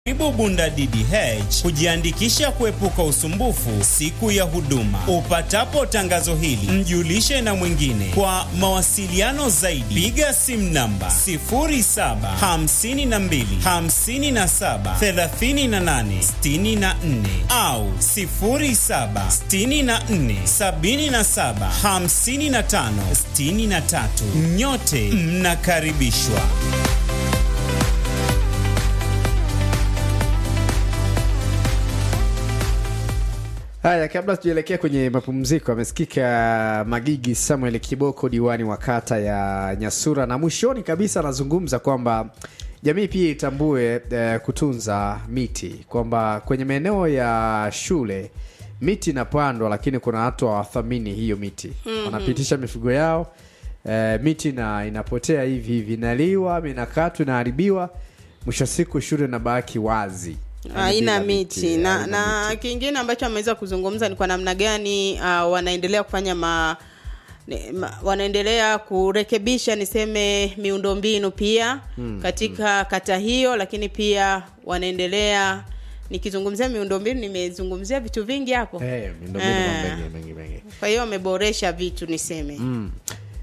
Karibu Bunda DDH kujiandikisha kuepuka usumbufu siku ya huduma. Upatapo tangazo hili, mjulishe na mwingine. Kwa mawasiliano zaidi, piga simu namba 0752573864 au 0764775563. Nyote mnakaribishwa. Haya, kabla tujaelekea kwenye mapumziko, amesikika Magigi Samuel Kiboko, diwani wa kata ya Nyasura, na mwishoni kabisa anazungumza kwamba jamii pia itambue eh, kutunza miti, kwamba kwenye maeneo ya shule miti inapandwa, lakini kuna watu hawathamini hiyo miti mm-hmm. wanapitisha mifugo yao eh, miti na inapotea hivi hivi, inaliwa, inakatwa, inaharibiwa, mwisho wa siku shule inabaki wazi haina Bila miti na, haina na miti. kingine ambacho ameweza kuzungumza ni kwa namna gani uh, wanaendelea kufanya ma, ni- ma, wanaendelea kurekebisha niseme miundombinu pia mm, katika mm. kata hiyo lakini pia wanaendelea nikizungumzia miundombinu nimezungumzia vitu vingi hapo Eh, miundombinu Eh. mengi, mengi, mengi. kwa hiyo wameboresha vitu niseme mm.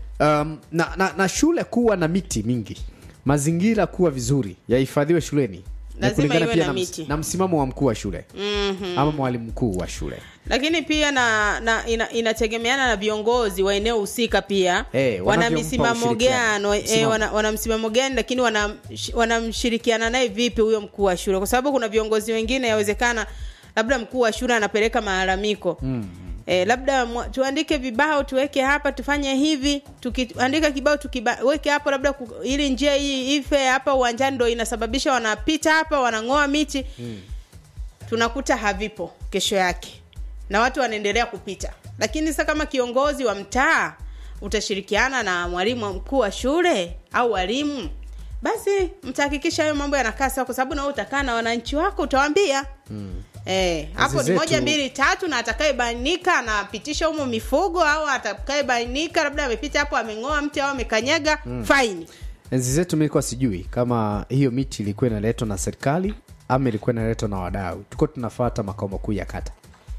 um, na, na, na shule kuwa na miti mingi mazingira kuwa vizuri yahifadhiwe shuleni Na Lazima kulingana iwe pia na na, ms- miti. na msimamo wa mkuu wa shule mm-hmm. ama mwalimu mkuu wa shule lakini pia na, na ina, inategemeana na viongozi wa eneo husika pia Eh, wana wanavyompa misimamo ushirikiano. gani eh, Msimamo. wana, wana msimamo gani lakini wana- sh- wanamshirikiana naye vipi huyo mkuu wa shule kwa sababu kuna viongozi wengine yawezekana labda mkuu wa shule anapeleka malalamiko mm. Eh, labda mwa- tuandike vibao tuweke hapa tufanye hivi tukiandika kibao tukiweke hapo labda ku, ili njia hii ife hapa uwanjani ndo inasababisha wanapita hapa wanang'oa miti mm tunakuta havipo kesho yake na watu wanaendelea kupita lakini sasa kama kiongozi wa mtaa utashirikiana na mwalimu mkuu wa shule au walimu basi mtahakikisha hayo mambo yanakaa sawa kwa sababu nawe utakaa na wananchi wako utawaambia mm. Eh, hapo ni zetu- moja mbili tatu na atakayebainika anapitisha humo mifugo au atakayebainika labda amepita hapo ameng'oa mti au amekanyaga mm. faini enzi zetu milikuwa sijui kama hiyo miti ilikuwa inaletwa na serikali ama ilikuwa inaletwa na wadau tuko tunafata makao makuu ya kata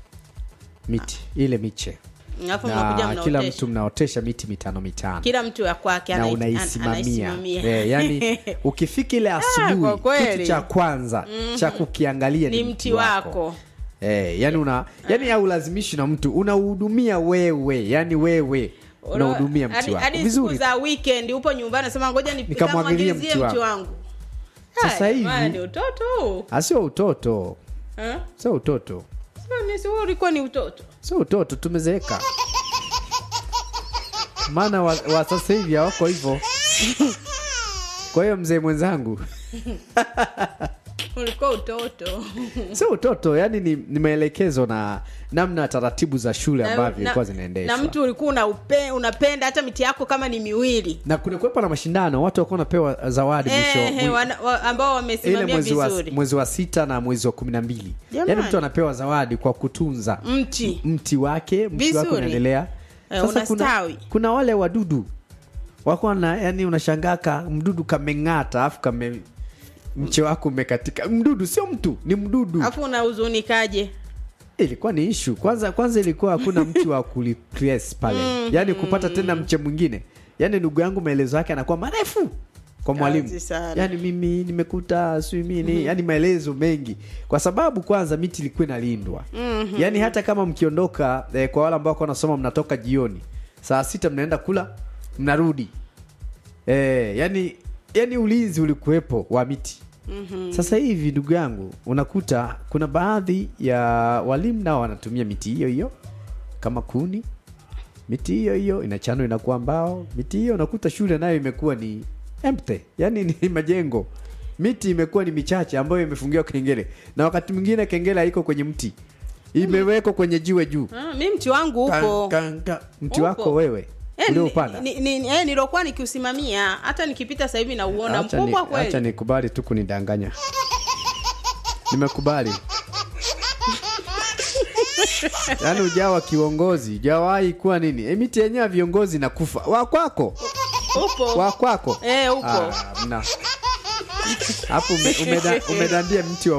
miti ile miche alafu mnakuja na kila mnaotesha mtu mnaotesha miti mitano mitano kila mtu ya kwake na anai- an- unaisimamia anaisimamia. Eh, yani ukifika ile kwa asubuhi kweli. kitu cha kwanza cha kukiangalia Ni mti wako. Eh, yani una yani haulazimishi na mtu unauhudumia wewe yani wewe unahudumia mti Hadi- wako hadi siku vizuri za weekend upo nyumbani nasema ngoja ni- Nikamwagilie nikamwagizie mti mti wangu. wangu Sasa Hai, hivi- bwana, ni utoto huu asio utoto Eh? sio utoto Sema ni- si wewe ulikuwa ni utoto sio utoto tumezeeka maana wa, wa sasa hivi hawako hivyo kwa hiyo mzee mwenzangu ulikuwa utoto sio utoto yani ni, ni maelekezo na namna taratibu za shule Na- ambavyo ilikuwa na- zinaendeshwa na mtu ulikuwa unaupe, unapenda hata miti yako kama ni miwili na kunakuwepo na mashindano watu wakuwa wanapewa zawadi mwisho eh, mwi- wana, wa, ambao ile wamesimamia mwezi wa, vizuri mwezi wa sita na mwezi wa kumi na mbili Jamani. yaani mtu anapewa zawadi kwa kutunza mti mti wake mti Vizuri. wake unaendelea Eh, sasa kuna, unastawi. kuna wale wadudu wako na yani unashangaka mdudu kameng'ata alafu kame mche wako umekatika mdudu sio mtu ni mdudu alafu unahuzunikaje ilikuwa ni ishu kwanza kwanza ilikuwa hakuna mti wa kuliplace pale yaani kupata tena mche mwingine yaani ndugu yangu maelezo yake anakuwa marefu kwa mwalimu Kazi sana. yaani mimi nimekuta sijui mini yaani maelezo mengi kwa sababu kwanza miti ilikuwa inalindwa mm-hmm. yaani hata kama mkiondoka eh, kwa wale ambao wako wanasoma mnatoka jioni saa sita mnaenda kula mnarudi eh, yani yani ulinzi ulikuwepo wa miti mm-hmm. sasa hivi ndugu yangu unakuta kuna baadhi ya walimu nao wanatumia miti hiyo hiyo kama kuni miti hiyo hiyo inachanwa inakuwa mbao miti hiyo unakuta shule nayo imekuwa ni empty yani ni majengo miti imekuwa ni michache ambayo imefungiwa kengele na wakati mwingine kengele haiko kwenye mti imewekwa kwenye jiwe juu ah, mi mti wangu upo Ka- ka- ka- mti Upo. wako wewe Eh, uliopanda ni- ni- ni- eh, nilokuwa nikiusimamia hata nikipita sasa hivi nauona Acha ni- mkubwa acha kweli nikubali tu kunidanganya nimekubali yaani ujawa kiongozi ujawahi kuwa nini e, miti yenyewe ya viongozi nakufa wa kwako upo wa kwako Eh, upo. Ah, mna hapo ume, umeda, umedandia mti wa